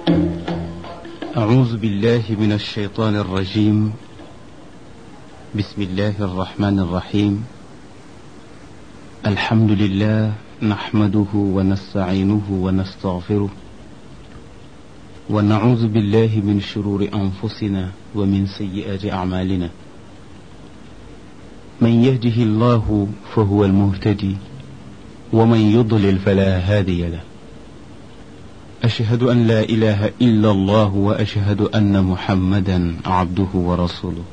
أعوذ بالله من الشيطان الرجيم بسم الله الرحمن الرحيم الحمد لله نحمده ونستعينه ونستغفره ونعوذ بالله من شرور أنفسنا ومن سيئات أعمالنا من يهده الله فهو المهتدي ومن يضلل فلا هادي له أشهد أن لا إله إلا الله وأشهد أن محمدا عبده ورسوله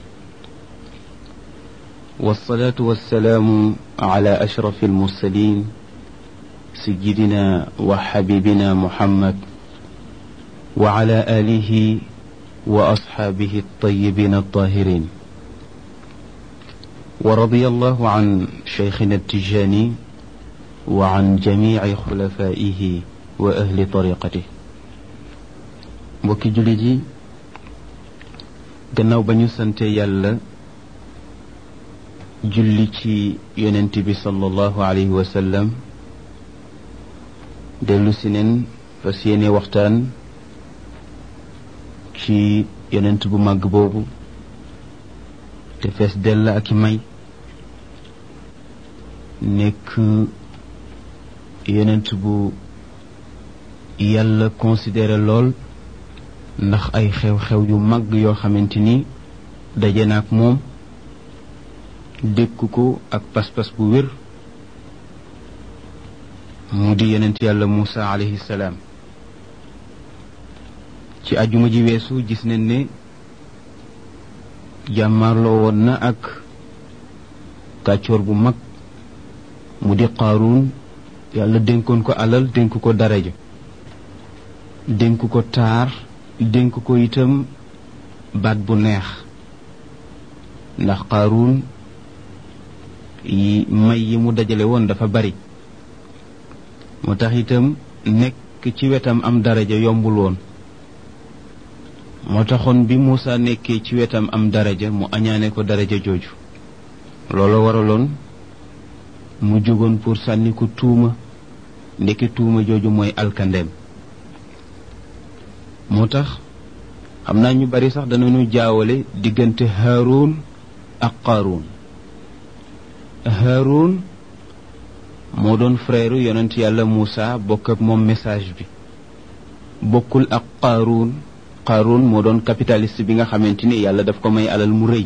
والصلاة والسلام على أشرف المرسلين سيدنا وحبيبنا محمد وعلى آله وأصحابه الطيبين الطاهرين ورضي الله عن شيخنا التجاني وعن جميع خلفائه wa ahli tariqati mbokki jullit yi gannaaw ba ñu sante yàlla julli ci yonent bi sallallahu alayhi wa sallam dellu si neen fas yéene waxtaan ci yonent bu màgg boobu te fees dell ak i may nekk yonent bu yàlla considéré lool ndax ay xew-xew yu mag yoo xamante ni daje na ak moom dékk ko ak pas-pas bu wér mu di yonent yàlla Muusa alayhi salaam ci ajuma ji weesu gis nañ ne jàmmarloo woon na ak kàccoor bu mag mu di Qaaruun yàlla dénkoon ko alal dénk ko daraja dénk ko taar dénk ko itam baat bu neex ndax Qaaruun yi may yi mu dajale woon dafa bari moo tax itam nekk ci wetam am daraja yombul woon moo taxoon bi Muusa nekkee ci wetam am daraja mu añaane ko daraja jooju loolu waraloon mu jógoon pour sànni ko tuuma ndekki tuuma jooju mooy alkandeem moo tax xam naa ñu bari sax danañu jaawale diggante Haarun ak Qaaruun Haarun moo doon frère yonent yàlla Muusa bokk ak moom message bi bokkul ak Qaaruun Qaaruun moo doon capitaliste bi nga xamante ni yàlla daf ko may alal mu rëy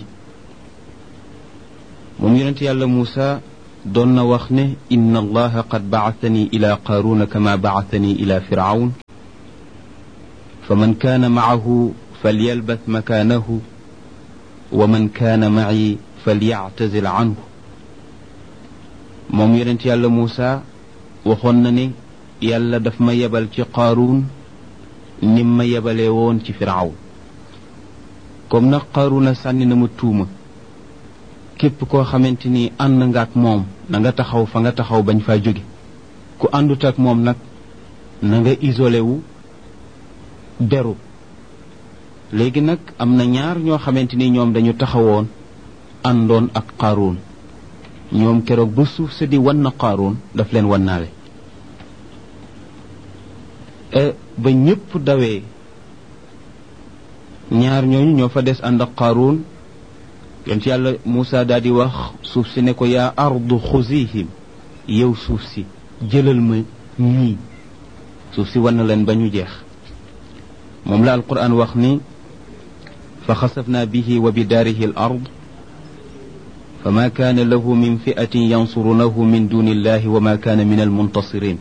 moom yonent yàlla Muusa doon na wax ne inna allaha qad bacatani ila qaaruuna kama bacatani ila firawn فمن كان معه فليلبث مكانه ومن كان معي فليعتزل عنه moom yonent yàlla Muusa waxoon na ne yàlla daf ma yebal ci Qaaruun nim ma yebalee woon ci Firawn comme nag Qaaruuna sànni na ma tuuma képp koo xamante ni ànd nga ak moom na nga taxaw fa nga taxaw bañ faa jóge ku àndut ak moom nag na nga isolé wu beru léegi nag am na ñaar ñoo xamante ni ñoom dañu taxawoon àndoon ak Qaaruun ñoom keroog ba suuf sa di wan na Qaaruun daf leen wannaale ba ñépp dawee ñaar ñooñu ñoo fa des ànd ak Qaaruun yonent yàlla Muusa daal di wax suuf si ne ko yaa ardu xuzihim yow suuf si jëlal ma ñii suuf si wan na leen ba ñu jeex moom la alquran wax ni fa xasafna bihi wa bidaarihi al ard fa ma kaana lahu min fiatin yansurunahu min duni illahi wa ma kaana min almuntasirin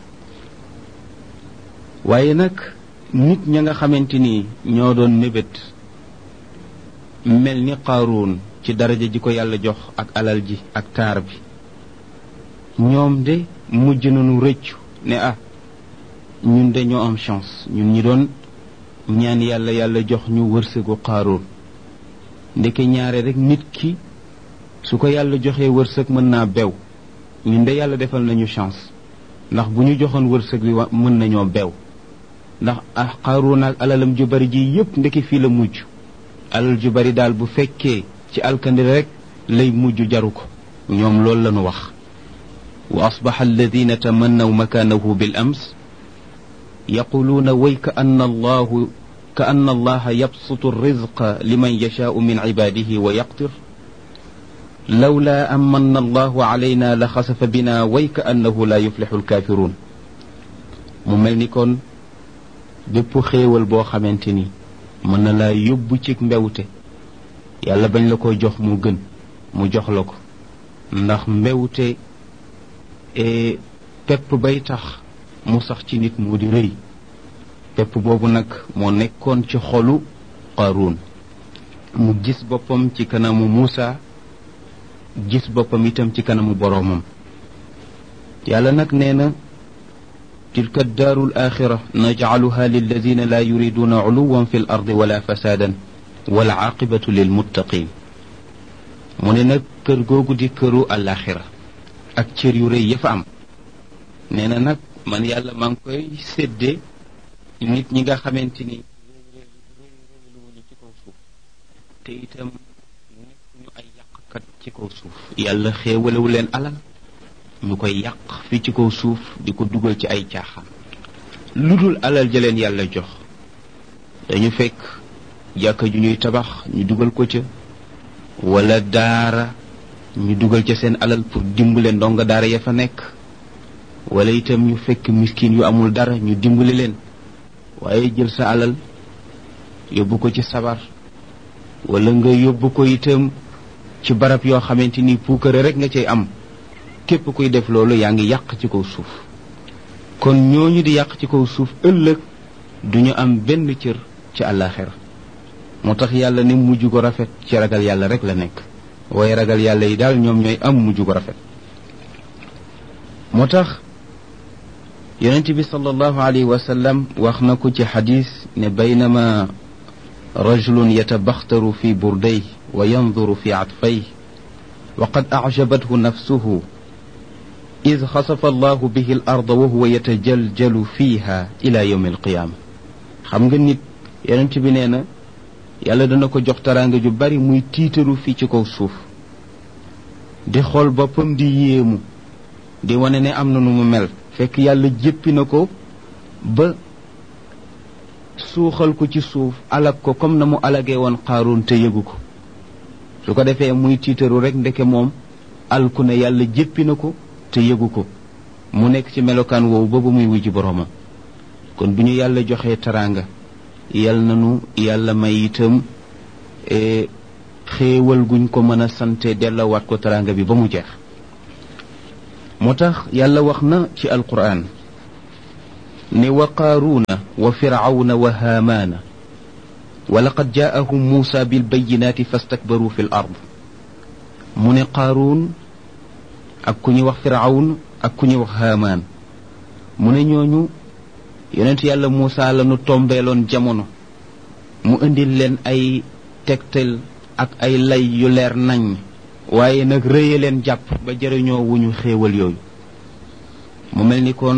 waaye nag nit ña nga xamante ni ñoo doon mébét mel ni qaaruun ci daraja ji ko yàlla jox ak alal ji ak taar bi ñoom de mujj nañu rëccu ne ah ñun de ñoo am chance ñun ñi doon ñaan yàlla yàlla jox ñu wërsëgu qaaruun ndeke ñaare rek nit ki su ko yàlla joxee wërsëg mën naa bew ñun de yàlla defal nañu chance ndax bu ñu joxoon wërsëg wi mën nañoo bew ndax ah qaaruun ak alalam ju bari ji yépp ndeke fii la mujj alal ju bari daal bu fekkee ci alkandi rek lay mujj jaru ko ñoom loolu lañu wax wa asbaxa alladina tamannaw makanahu bil ams yaquluuna way ka anna allahu ka anna allaha yabsutu rizqa liman yashaau min cibaadihi wa yaqtir lawla an manna allahu alayna la xasafa bina way ka annahu la yuflixu alkaafiruun mu mel ni kon bépp xéewal boo xamante ni mën na laa yóbbu ci mbewte yàlla bañ la ko jox mu gën mu jox la ko ndax mbewte pepp bay tax mu sax ci nit moo di rëy pepp boobu nag moo nekkoon ci xolu Qaaruun mu gis boppam ci kanamu Muusa gis boppam itam ci kanamu boroomam yàlla nag nee na tilka daaru alaaxira najcaluha lilladina laa yuriduuna culuwan fi l ardi wala fasaadan wal caaqibatu lilmuttaqin mu ne nag kër googu di këru alaaxira ak cër yu rëy ya fa am nee na nag man yàlla maa ngi koy séddee nit ñi nga xamante ni réyréyluwuñu ci kaw suuf te itam nekkuñu ay yàqkat ci kaw suuf yàlla xéewalewu leen alal ñu koy yàq fi ci kaw suuf di ko dugal ci ay caaxaan lu dul alal ja leen yàlla jox dañu fekk jàkka ju ñuy tabax ñu dugal ko ca wala daara ñu dugal ca seen alal pour dimbale ndonga daara ya fa nekk wala itam ñu fekk miskin yu amul dara ñu dimbali leen waaye jël sa alal yóbbu ko ci sabar wala nga yóbbu ko itam ci barab yoo xamante ni puukare rek nga cay am képp kuy def loolu yaa ngi yàq ci kaw suuf kon ñooñu di yàq ci kaw suuf ëllëg duñu am benn cër ci àllaaxira moo tax yàlla ne mujj ko rafet ci ragal yàlla rek la nekk waaye ragal yàlla yi daal ñoom ñooy am mujj ko rafet moo tax yonent bi sallallahu alayhi wa sallam wax na ko ci xadis ne baynama rajulun yatabaxtaru fi burday wa yanduru fi atfay wa qad acjabathu nafsuhu id xasafa allahu bihi al arda wa huwa yatajaljalu fiha ila yawmi alqiyaama xam nga nit yonent bi nee na yàlla dana ko jox taraanga ju bari muy tiitaru fii ci kaw suuf di xool boppam di yéemu di wane ne am na nu mu mel fekk yàlla jéppi na ko ba suuxal ko ci suuf alag ko comme na mu alagee woon xaaroon te yëgu ko su ko defee muy tiitaru rek ndeke moom alku ne yàlla jéppi na ko te yëgu ko mu nekk ci melokaan woowu ba ba muy wujji boroomam kon bu ñu yàlla joxee taraanga yal nanu yàlla may itam xéewal guñ ko mën a sante dellawaat ko taraanga bi ba mu jeex moo tax yàlla wax na ci alquraan ne wa qaaruuna wa firawna wa haamaana wa laqad jaa'ahum muusa bilbayinaati fastakbaru fi l ard mu ne qaaruun ak ku ñuy wax firawn ak ku ñuy wax haamaan mu ne ñooñu yonent yàlla muusa la nu tombeeloon jamono mu indil leen ay tegtal ak ay lay yu leer nañ waaye nag rëye leen jàpp ba jëriñoo wuñu xéewal yooyu mu mel ni kon